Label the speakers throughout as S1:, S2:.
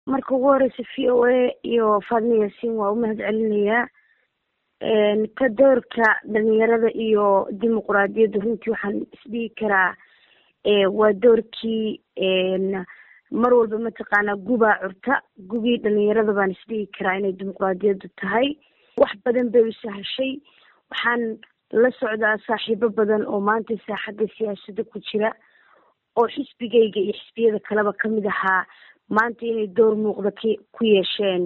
S1: marka ugu horeysa v o a iyo faadma yaasiin waa umahad celinayaa ka doorka dhalinyarada iyo dimuquraadiyadda runtii waxaan isdhihi karaa waa doorkii mar walba mataqaanaa gubaa curta gugii dhalinyarada baan isdhihi karaa inay dimuquraadiyaddu tahay wax badan bay u sahashay waxaan la socdaa saaxiibo badan oo maanta saaxadda siyaasadda ku jira oo xisbigayga iyo xisbiyada kaleba kamid ahaa maanta inay door muuqda k ku yeesheen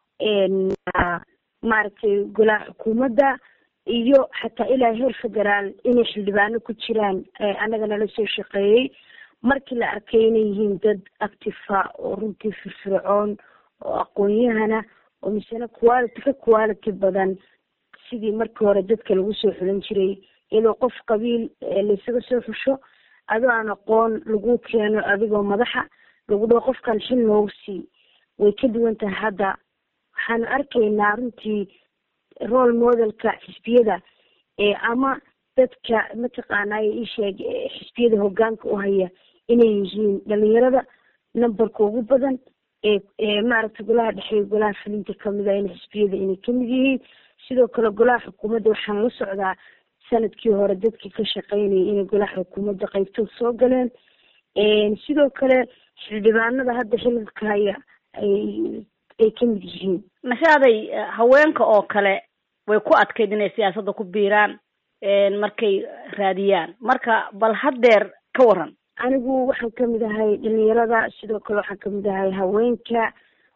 S1: maaragtay golaha xukuumadda iyo xataa ilaa heer federaal inay xildhibaano ku jiraan annaga nala soo shaqeeyey markii la arkay inay yihiin dad actifa oo runtii firfircoon oo aqoon-yahana oo misena quality ka quality badan sidii markii hore dadka lagu soo xulan jiray iyadoo qof qabiil laysaga soo xusho adoo aan aqoon lagu keeno adigoo madaxa lagu dhaho qofkan xil noogu sii way ka duwan tahay hadda waxaanu arkaynaa runtii role modelka xisbiyada ama dadka mataqaanay isheeg xisbiyada hogaanka u haya inay yihiin dhalinyarada numberka ugu badan ee maaragtay golaha dhexe golaha fulinta kamida in xisbiyada inay kamid yihiin sidoo kale golaha xukuumadda waxaan la socdaa sanadkii hore dadkii ka shaqeynayay inay golaha xukuumadda qaybtood soo galeen sidoo kale xildhibaanada hadda xililka haya ay ay kamid yihiin
S2: nashaaday haweenka oo kale way ku adkayd inay siyaasadda ku biiraan markay raadiyaan marka bal haddeer ka waran
S1: anigu waxaan kamid ahay dhalinyarada sidoo kale waxaan kamid ahay haweenka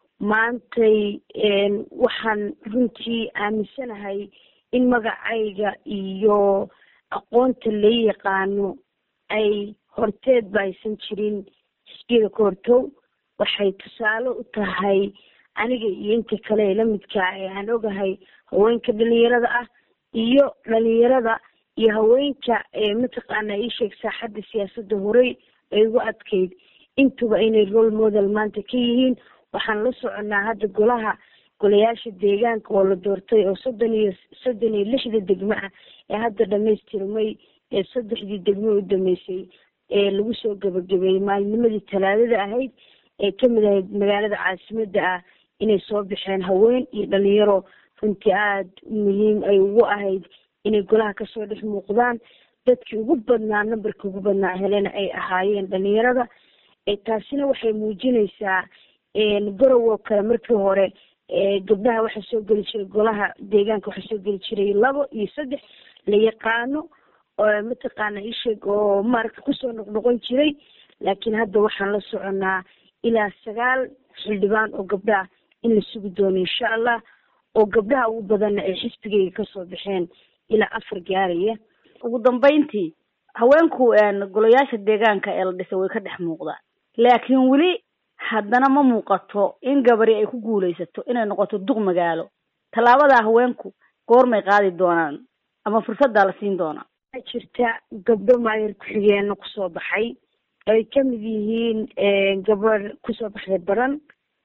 S1: maantay waxaan runtii aaminsanahay in magacayga iyo aqoonta la yaqaano ay horteed ba aysan jirin xisbiyada ka hortow waxay tusaale u tahay aniga iyo inta kale lamidkaa ee aan ogahay haweenka dhalinyarada ah iyo dhalinyarada iyo haweenka mataqaana iisheeg saaxadda siyaasadda horey ay ugu adkayd intuba inay role model maanta ka yihiin waxaan la soconaa hadda golaha golayaasha deegaanka oo la doortay oo soddon iyo soddon iyo lixda degmo ah ee hadda dhamaystirmay ee saddexdii degmo u dhameysay ee lagu soo gabagabeeyey maalinimadii talaadada ahayd ee kamid ahayd magaalada caasimadda ah inay soo baxeen haween iyo dhalinyaro runtii aada muhiim ay ugu ahayd inay golaha kasoo dhex muuqdaan dadkii ugu badnaa numberkii ugu badnaa helena ay ahaayeen dhalinyarada taasina waxay muujinaysaa gorow oo kale markii hore gabdhaha waxaa soo geli jiray golaha deegaanka waxaa soo geli jiray labo iyo saddex la yaqaano mataqaana isheeg oo maaragta kusoo noqnoqon jiray laakiin hadda waxaan la soconaa ilaa sagaal xildhibaan oo gabdhaha in la sugi doono insha allah oo gabdhaha ugu badanna ay xisbigayga kasoo baxeen ilaa afar gaaraya
S2: ugu dambeyntii haweenku golayaasha deegaanka ee la dhisay way ka dhex muuqdaan laakiin weli haddana ma muuqato in gabari ay ku guulaysato inay noqoto duq magaalo tallaabadaa haweenku goormay qaadi doonaan ama fursaddaa la siin doonaa
S1: waxaa jirta gabdho maayar ku-xigeena kusoo baxay ay kamid yihiin gabadh kusoo baxday baran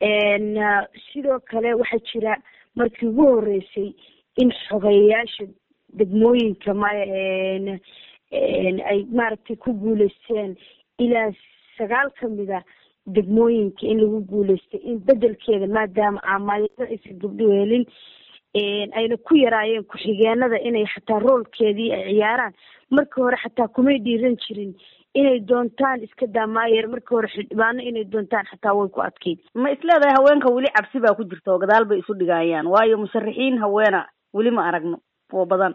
S1: sidoo kale waxaa jira markii ugu horeysay in xogeyayaasha degmooyinka ma ay maaragtay ku guuleysteen ilaa sagaal kamida degmooyinka in lagu guuleystay in bedelkeeda maadaama aamaayada aysan gabdhuhu helin ayna ku yaraayeen ku-xigeenada inay xataa roolkeedii ay ciyaaraan markii hore xataa kumay dhiiran jirin inay doontaan iska daamaayeer markii hore xildhibaano inay doontaan xataa way ku adkeyd
S2: ma isleedahay haweenka weli cabsi baa ku jirta oo gadaal bay isu dhigayaan waayo musharaxiin haweena weli ma aragno oo badan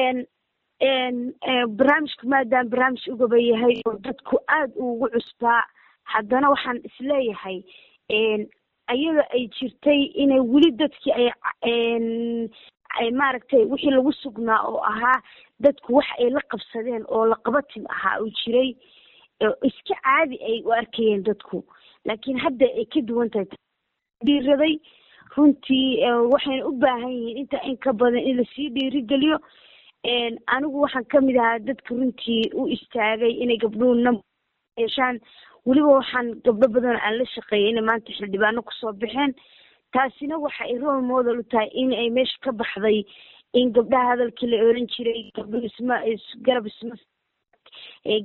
S1: barnaamijku maadaama barnaamij ugaba yahay oo dadku aada ugu cusbaa haddana waxaan isleeyahay ayada ay jirtay inay weli dadkii ay ay maaragtay wixii lagu sugnaa oo ahaa dadku wax ay la qabsadeen oo laqabatim ahaa uu jiray iska caadi ay u arkayeen dadku laakiin hadda ay ka duwan tahay dhiiraday runtii waxayna u baahan yihiin inta in ka badan in lasii dhiirigeliyo anigu waxaan kamid ahaa dadka runtii u istaagay inay gabdhuhu nam yeeshaan weliba waxaan gabdho badan aan la shaqeeyay inay maanta xildhibaano kusoo baxeen taasina waxa ay role model u tahay in ay meesha ka baxday in gabdhaha hadalkii la oran jiray gabdhuhu isma garab isma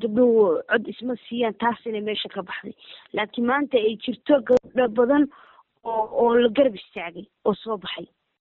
S1: gabdhuhu cod isma siiyaan taas inay meesha ka baxday laakiin maanta ay jirto gabdho badan oo oo la garab istaagay oo soo baxay